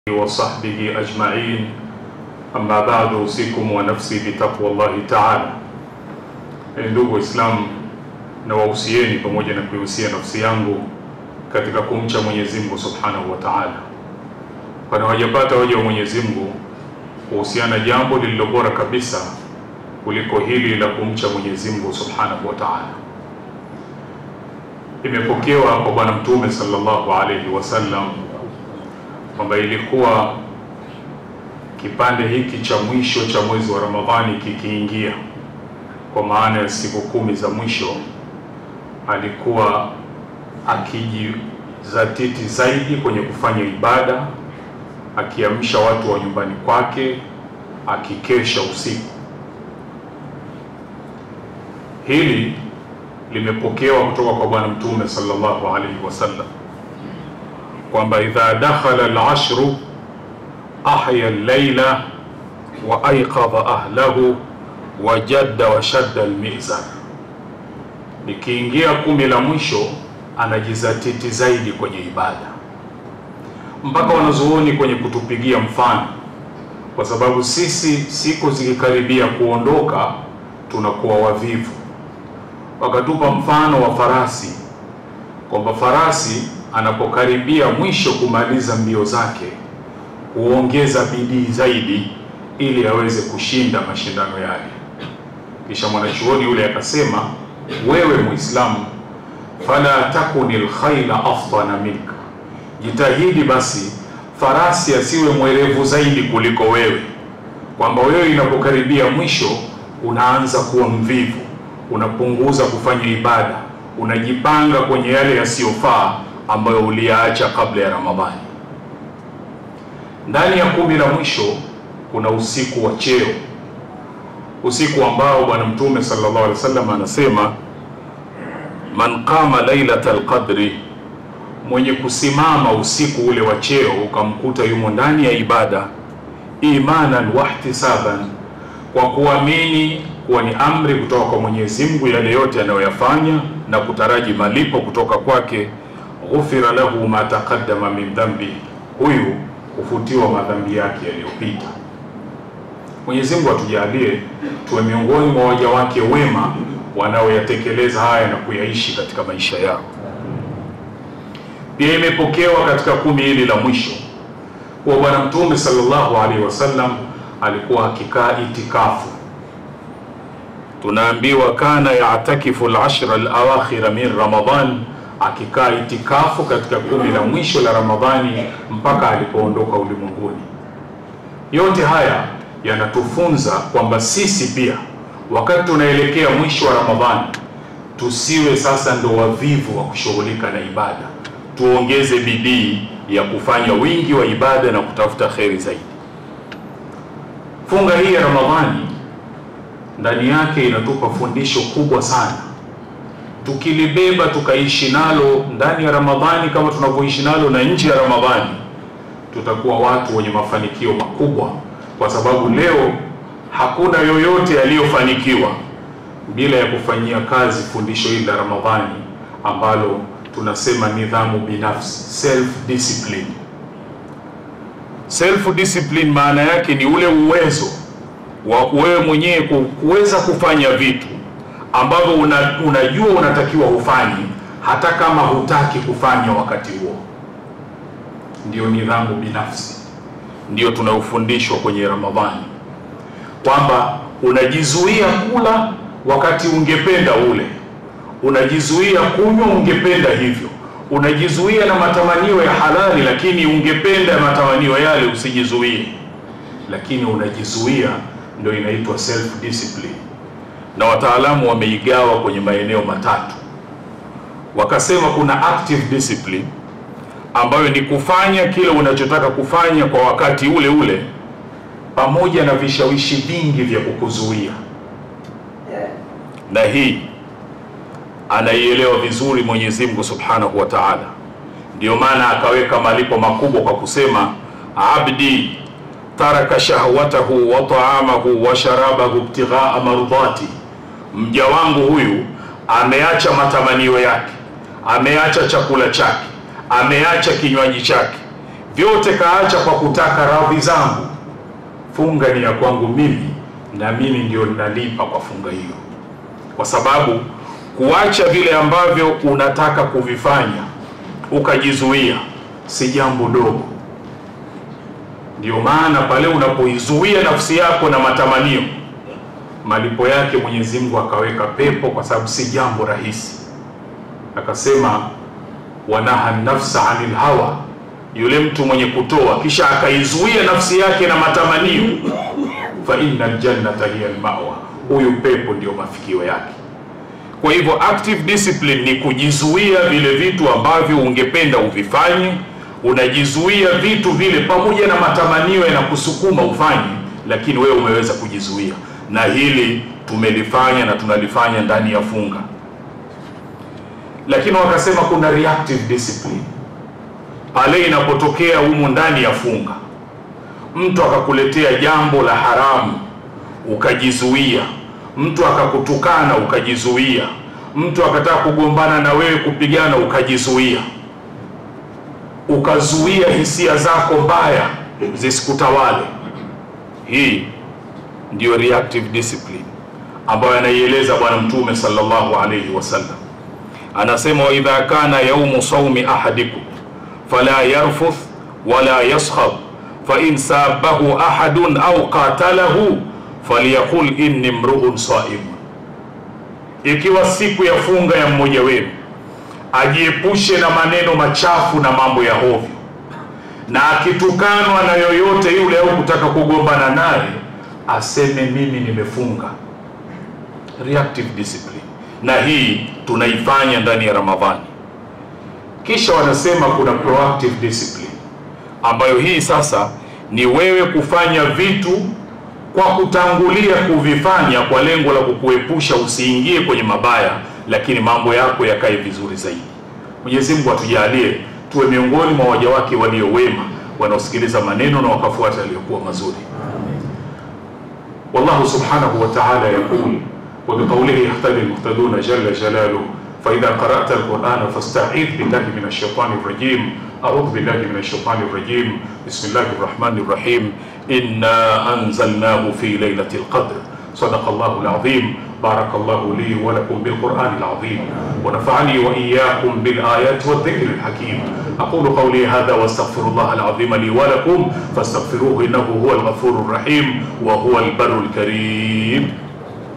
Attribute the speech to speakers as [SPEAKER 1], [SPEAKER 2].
[SPEAKER 1] وصحبه أجمعين أما بعد أوصيكم ونفسي بتقوى الله تعالى. Ndugu Waislamu, na wahusieni pamoja na kuihusia nafsi yangu katika kumcha Mwenyezi Mungu Subhanahu wa Ta'ala, kwani hawajapata waja wa Mwenyezi Mungu kuhusiana jambo lililo bora kabisa kuliko hili la kumcha Mwenyezi Mungu Subhanahu wa Ta'ala. Imepokewa kwa Bwana Mtume sallallahu alaihi wasallam kwamba ilikuwa kipande hiki cha mwisho cha mwezi wa Ramadhani kikiingia, kwa maana ya siku kumi za mwisho, alikuwa akijizatiti zaidi kwenye kufanya ibada, akiamsha watu wa nyumbani kwake, akikesha usiku. Hili limepokewa kutoka kwa Bwana Mtume sallallahu alaihi wasallam kwamba idha dakhala al-ashru ahya al-layla wa ayqadha ahlahu wa jadda wa shadda al-mizan, likiingia kumi la mwisho anajizatiti zaidi kwenye ibada, mpaka wanazuoni kwenye kutupigia mfano, kwa sababu sisi siku zikikaribia kuondoka tunakuwa wavivu. Wakatupa mfano wa farasi kwamba farasi anapokaribia mwisho kumaliza mbio zake huongeza bidii zaidi ili aweze kushinda mashindano yale. Kisha mwanachuoni yule akasema, wewe Muislamu, fala takuni lkhaila afdana minka, jitahidi basi farasi asiwe mwerevu zaidi kuliko wewe, kwamba wewe inapokaribia mwisho unaanza kuwa mvivu, unapunguza kufanya ibada, unajipanga kwenye yale yasiyofaa ambayo uliyaacha kabla ya Ramadhani. Ndani ya kumi la mwisho kuna usiku wa cheo, usiku ambao Bwana Mtume sallallahu alaihi wasallam anasema, man qama lailatal qadri, mwenye kusimama usiku ule wa cheo ukamkuta yumo ndani ya ibada, imanan wahtisaban, kwa kuamini kuwa ni amri kutoka kwa Mwenyezi Mungu yale yote anayoyafanya na kutaraji malipo kutoka kwake ghufira lahu ma taqaddama min dhambi, huyu hufutiwa madhambi yake yaliyopita. Mwenyezi Mungu atujalie tuwe miongoni mwa waja wake wema wanaoyatekeleza haya na kuyaishi katika maisha yao. Pia imepokewa katika kumi hili la mwisho kuwa Bwana Mtume sallallahu alaihi wasallam alikuwa akikaa itikafu. Tunaambiwa kana yatakifu al-ashra al-awakhira min Ramadan akikaa itikafu katika kumi la mwisho la Ramadhani mpaka alipoondoka ulimwenguni. Yote haya yanatufunza kwamba sisi pia wakati tunaelekea mwisho wa Ramadhani tusiwe sasa ndo wavivu wa kushughulika na ibada, tuongeze bidii ya kufanya wingi wa ibada na kutafuta kheri zaidi. Funga hii ya Ramadhani ndani yake inatupa fundisho kubwa sana tukilibeba tukaishi nalo ndani ya Ramadhani kama tunavyoishi nalo na nje ya Ramadhani, tutakuwa watu wenye mafanikio makubwa, kwa sababu leo hakuna yoyote aliyofanikiwa bila ya kufanyia kazi fundisho hili la Ramadhani ambalo tunasema nidhamu binafsi, self discipline. Self discipline maana yake ni ule uwezo wa wewe mwenyewe kuweza kufanya vitu ambavyo una, unajua unatakiwa ufanye hata kama hutaki kufanya wakati huo. Ndiyo nidhamu binafsi, ndiyo tunayofundishwa kwenye Ramadhani, kwamba unajizuia kula wakati ungependa ule, unajizuia kunywa ungependa hivyo, unajizuia na matamanio ya halali, lakini ungependa matamanio yale usijizuie, lakini unajizuia, ndio inaitwa self discipline na wataalamu wameigawa kwenye maeneo matatu. Wakasema kuna active discipline ambayo ni kufanya kile unachotaka kufanya kwa wakati ule ule, pamoja na vishawishi vingi vya kukuzuia, na hii anaielewa vizuri Mwenyezi Mungu Subhanahu wa Ta'ala. Ndiyo maana akaweka malipo makubwa kwa kusema abdi taraka shahwatahu wa taamahu wa sharabahu ibtighaa mardhati, mja wangu huyu ameacha matamanio yake, ameacha chakula chake, ameacha kinywaji chake, vyote kaacha kwa kutaka radhi zangu. Funga ni ya kwangu mimi, na mimi ndio ninalipa kwa funga hiyo, kwa sababu kuacha vile ambavyo unataka kuvifanya ukajizuia si jambo dogo. Ndio maana pale unapoizuia nafsi yako na matamanio, malipo yake Mwenyezi Mungu akaweka pepo, kwa sababu si jambo rahisi. Akasema wanaha nafsa anil hawa, yule mtu mwenye kutoa kisha akaizuia nafsi yake na matamanio, fa inna aljannata hiya almawa, huyu pepo ndio mafikio yake. Kwa hivyo active discipline ni kujizuia vile vitu ambavyo ungependa uvifanye, unajizuia vitu vile pamoja na matamanio yanakusukuma ufanye, lakini wewe umeweza kujizuia, na hili tumelifanya na tunalifanya ndani ya funga. Lakini wakasema kuna reactive discipline, pale inapotokea humu ndani ya funga, mtu akakuletea jambo la haramu ukajizuia mtu akakutukana ukajizuia, mtu akataka kugombana na wewe kupigana ukajizuia, ukazuia hisia zako mbaya zisikutawale. Hii ndiyo reactive discipline ambayo anaieleza Bwana Mtume sallallahu alayhi wasallam, anasema wa idha kana yaumu saumi ahadikum fala yarfuth wala yaskhab fa in sabahu ahadun au qatalahu falyaqul inni mruun saimun, ikiwa siku ya funga ya mmoja wenu ajiepushe na maneno machafu na mambo ya hovyo, na akitukanwa na yoyote yule au kutaka kugombana naye aseme mimi nimefunga. Reactive discipline, na hii tunaifanya ndani ya Ramadhani. Kisha wanasema kuna proactive discipline, ambayo hii sasa ni wewe kufanya vitu kwa kutangulia kuvifanya kwa lengo la kukuepusha usiingie kwenye mabaya, lakini mambo yako yakae vizuri zaidi. Mwenyezi Mungu atujalie tuwe miongoni mwa waja wake walio wema wanaosikiliza maneno na wakafuata yaliyokuwa mazuri. Wallahu subhanahu wa ta'ala yaqul wa biqawlihi yahtadi almuhtaduna jalla jalaluhu fa idha qara'ta alqur'ana fasta'idh billahi minash shaitani rrajim a'udhu billahi minash shaitani rrajim bismillahir rahmanir rahim إنا أنزلناه في ليلة القدر صدق الله العظيم بارك الله لي ولكم بالقرآن العظيم ونفعني وإياكم بالآيات والذكر الحكيم أقول قولي هذا واستغفر الله العظيم لي ولكم فاستغفروه إنه هو الغفور الرحيم وهو البر الكريم